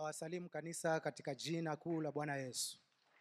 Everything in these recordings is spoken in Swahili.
Nawasalimu kanisa katika jina kuu la Bwana Yesu.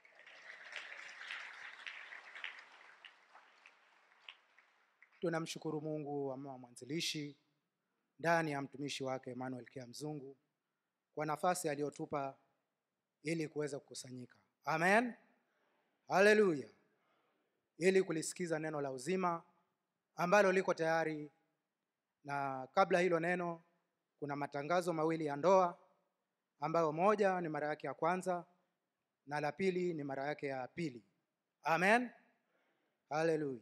Tunamshukuru Mungu wa mama mwanzilishi ndani ya mtumishi wake Emmanuel Kia Mzungu kwa nafasi aliyotupa ili kuweza kukusanyika. Amen. Haleluya. Ili kulisikiza neno la uzima ambalo liko tayari na kabla hilo neno kuna matangazo mawili ya ndoa ambayo moja ni mara yake ya kwanza na la pili ni mara yake ya pili. Amen. Haleluya.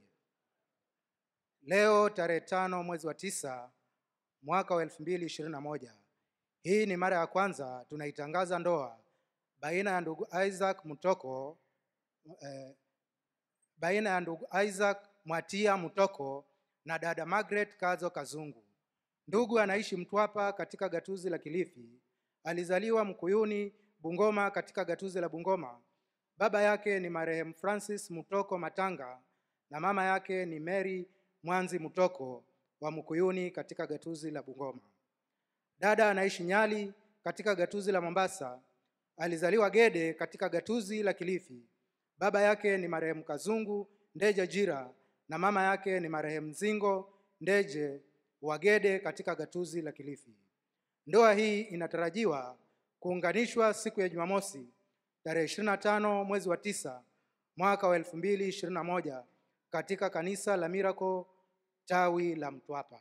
Leo tarehe tano mwezi wa tisa mwaka wa elfu mbili ishirini na moja. Hii ni mara ya kwanza tunaitangaza ndoa baina ya ndugu Isaac Mutoko eh, baina ya ndugu Isaac Mwatia Mutoko na dada Margaret Kazo Kazungu. Ndugu anaishi Mtwapa katika gatuzi la Kilifi. Alizaliwa Mkuyuni, Bungoma katika gatuzi la Bungoma. Baba yake ni marehemu Francis Mutoko Matanga na mama yake ni Mary Mwanzi Mutoko wa Mkuyuni katika gatuzi la Bungoma. Dada anaishi Nyali katika gatuzi la Mombasa. Alizaliwa Gede katika gatuzi la Kilifi. Baba yake ni marehemu Kazungu Ndeje Jira na mama yake ni marehemu Zingo Ndeje wa Gede katika gatuzi la Kilifi. Ndoa hii inatarajiwa kuunganishwa siku ya Jumamosi tarehe 25 mwezi wa tisa mwaka wa 2021 katika kanisa la Miracle tawi la Mtwapa.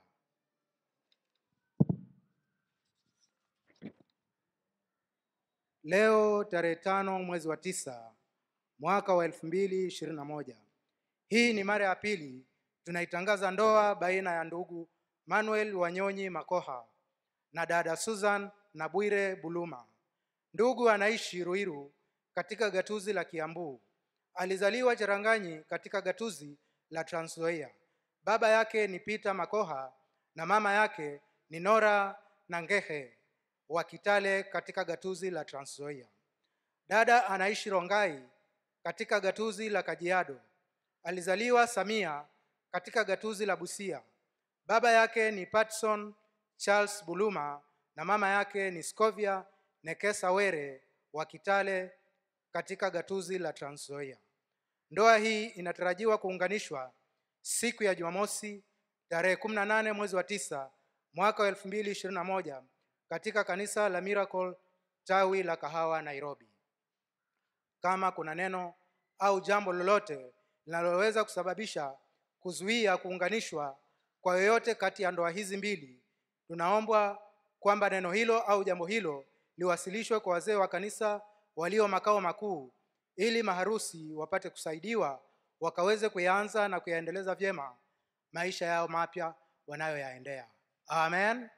Leo tarehe tano mwezi wa tisa mwaka wa elfu mbili ishirini na moja. Hii ni mara ya pili tunaitangaza ndoa baina ya ndugu Manuel Wanyonyi Makoha na dada Susan na Bwire Buluma. Ndugu anaishi Ruiru katika gatuzi la Kiambu. Alizaliwa Cheranganyi katika gatuzi la Trans Nzoia. Baba yake ni Peter Makoha na mama yake ni Nora Nangehe wa Kitale katika gatuzi la Trans Nzoia. Dada anaishi Rongai katika gatuzi la Kajiado. Alizaliwa Samia katika gatuzi la Busia. Baba yake ni Patson Charles Buluma na mama yake ni Scovia Nekesa Were wa Kitale katika gatuzi la Trans Nzoia. Ndoa hii inatarajiwa kuunganishwa siku ya Jumamosi tarehe 18 mwezi wa tisa mwaka wa 2021 katika kanisa la Miracle tawi la Kahawa Nairobi. Kama kuna neno au jambo lolote linaloweza kusababisha kuzuia kuunganishwa kwa yoyote kati ya ndoa hizi mbili, tunaombwa kwamba neno hilo au jambo hilo liwasilishwe kwa wazee wa kanisa walio makao makuu ili maharusi wapate kusaidiwa wakaweze kuyaanza na kuyaendeleza vyema maisha yao mapya wanayoyaendea. Amen.